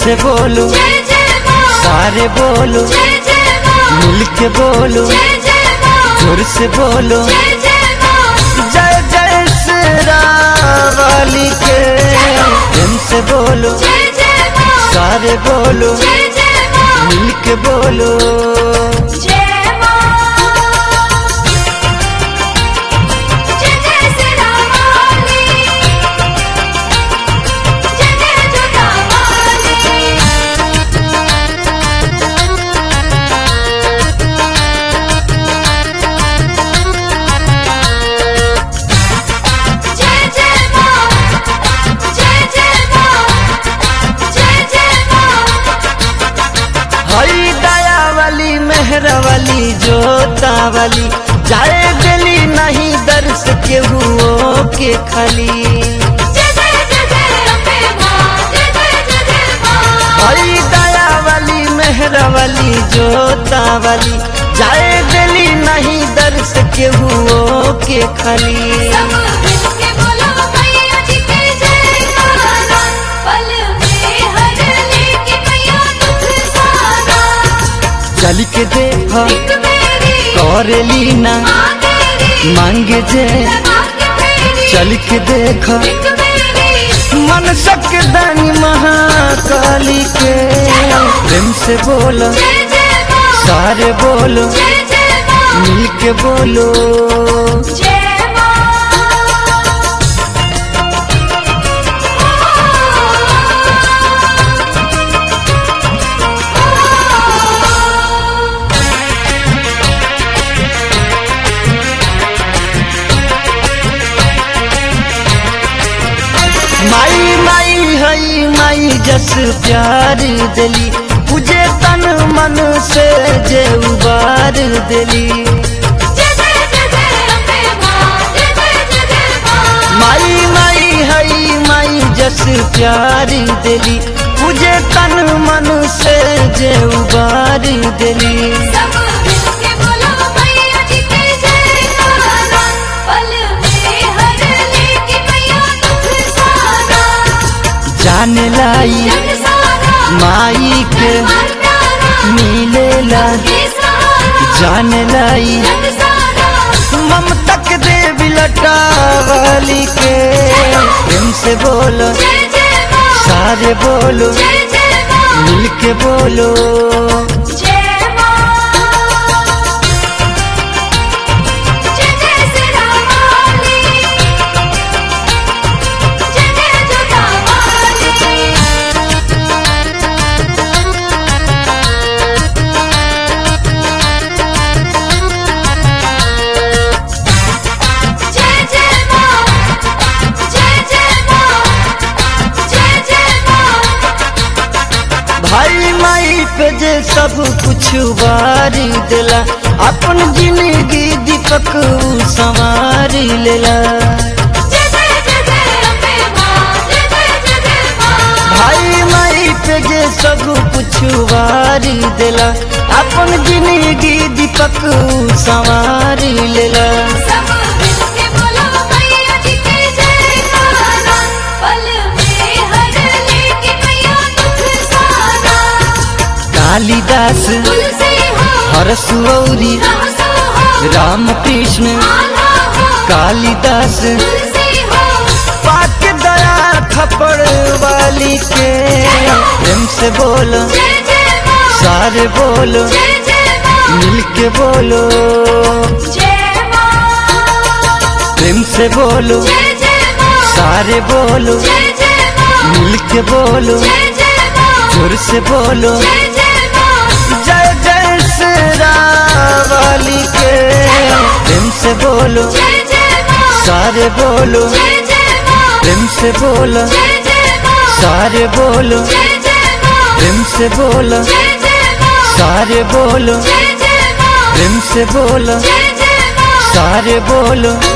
से बोलो जय जय माँ सारे बोलो जय जय माँ मिल के बोलो जय जय माँ जोर से बोलो जय जय माँ जय जय श्री वाली के प्रेम से बोलो जय जय माँ सारे बोलो जय जय माँ मिल के बोलो जय माँ जय जय श्री रामाली जय जय जोतावाली जय जय माँ जय जय माँ जय जय माँ हई दया वाली मेहरा वाली जोता वाली जाए दिली नहीं दर्श के हुओ के खाली जय जय जय जय अम्बे माँ जय जय जय जय माँ हई दया वाली मेहरा वाली जोता वाली जाए दिली नहीं दर्श के हुओ के खाली सब मिलके बोलो मैया जी के जयकारा पल में हर लेके मैया दुख सारा चल के देखो एक मेरी कर लीना माँ तेरी मांगे जे लगा के फेरी चल के देखो एक मेरी मन सक दानी महाकाली के प्रेम से बोलो जय जय माँ सारे बोलो जय जय माँ मिल के बोलो जय माँ माई माई हई माई जस प्यार दिली तुझे तन मन से जे उबार दिली जय जय जय जय अम्बे माँ जय जय जय जय माँ माई माई हई माई जस प्यार दिली तुझे तन मन से जे उबार दिली सब मिलके बोलो मैया जी के जयकारा पल में हर लेके मैया दुख सारा जान लाई जग सारा माई के हर प्यारा मिलेला के सहारा जान लाई जग सारा ममता के देवी लटा वाली के प्रेम से बोलो जय जय माँ सारे बोलो जय जय माँ मिल के बोलो जय माँ जय जय श्री रामाली जय जय जोतावाली जय जय माँ जय जय माँ जय जय माँ भाई माई पे जे सब कुछ बारी दिला अपन जिंदगी दीपक ऊ संवारी लेला जय जय जय जय अम्बे माँ जय जय जय जय माँ भाई माई पे जे सब कुछ बारी दिला अपन जिंदगी दीपक ऊ संवारी लेला सब मिलके बोलो मैया जी के जयकारा पल में हर लेके मैया दुख सारा कालिदास तुलसी हो हरसुऔरी रहसो हो राम कृष्ण आल्हा हो कालिदास तुलसी हो पाक दया थप्पड़ वाली के प्रेम से बोलो जय जय माँ सारे बोलो जय जय माँ मिल के बोलो जय माँ प्रेम से बोलो जय जय माँ सारे बोलो जय जय माँ मिल के बोलो जय जय माँ जोर से बोलो जय जय माँ जय जय श्री वाली के प्रेम से बोलो जय जय माँ सारे बोलो जय जय माँ प्रेम से बोलो जय जय माँ सारे बोलो जय जय माँ प्रेम से बोलो जय जय माँ सारे बोलो जय जय माँ प्रेम से बोलो जय जय माँ सारे बोलो